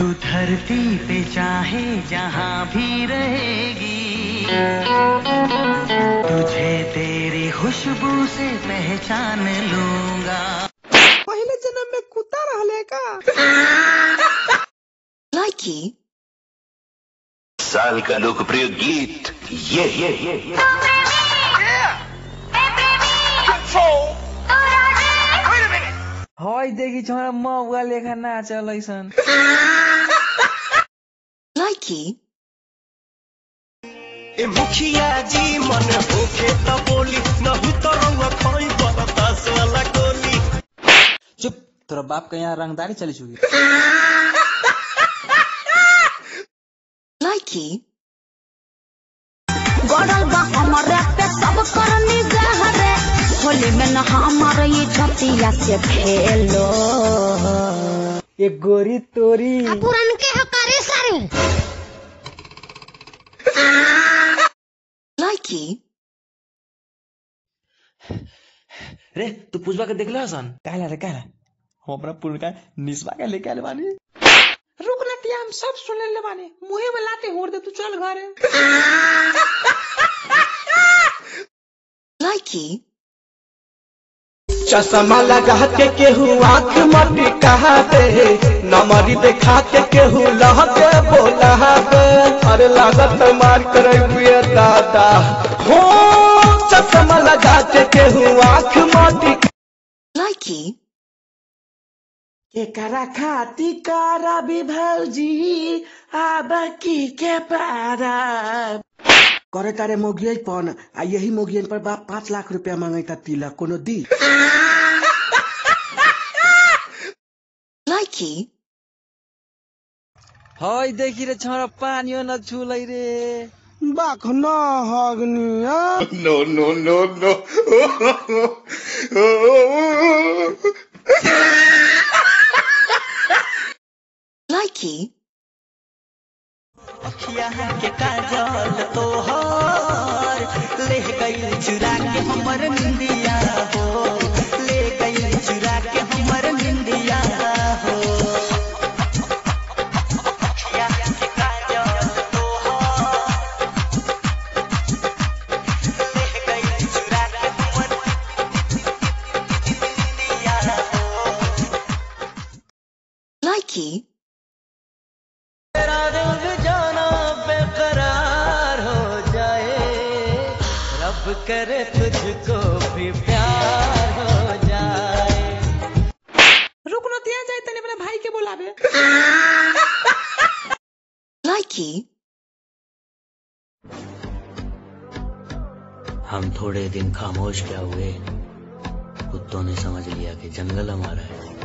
तू धरती पे चाहे जहाँ भी रहेगी तुझे तेरी खुशबू से पहचान लूंगा पहले जन्म में कुत्ता रहले का Likey, साल का लोकप्रिय गीत ये ये ये ये हई देखी छोरा मौगा लेखा नाचल ऐसन likey, ए मुखिया जी मन होके त बोली नहु त रंग खई बरदास वाला गोली चुप तोरा बाप के यहाँ रंगदारी चली चुकी likey. गड़ल बा हमारे पे सब कर निगाह रे होली में न हमारे ये छतिया से खेलो एक गोरी तोरी पुरन के हकारे सारे likey, रे तू पुष्पा के देखले हसन कहला रे कहला हम अपना पुरका निस्बा के लेके आले बानी रुक ना तिया हम सब सुन ले बानी मुहे में लाते होड़ दे तू चल घरे likey, चश्मा लगा के केहू आंख मटी कहा दे नमरी देखा के केहू लहके बोला दे अरे लागत मार करे हुए दादा हो चश्मा लगा के केहू आंख मटी likey, केकरा खाती करा भी भौजी आब की के पारा करे तारे मोगियन पन आ यही मोगियन पर बाप पाँच लाख रुपया मांगैता तिलक कोनो दी likey, हई देखी रे छोरा पानियो न छुलै रे बाख न हगनिया नो नो नो नो likey, अखिया के काजल तोहर ले गई चुरा के हमर निंदिया हो ले गई चुरा के हमर निंदिया हो अखिया के काजल तोहर ले गई चुरा के हमर निंदिया हो likey, तेरा रंग जाना बेकरार हो जाए रब करे तुझको भी प्यार हो जाए रुक न तिया जाए तने अपने भाई के बुलावे likey, हम थोड़े दिन खामोश क्या हुए कुत्तों ने समझ लिया कि जंगल हमारा है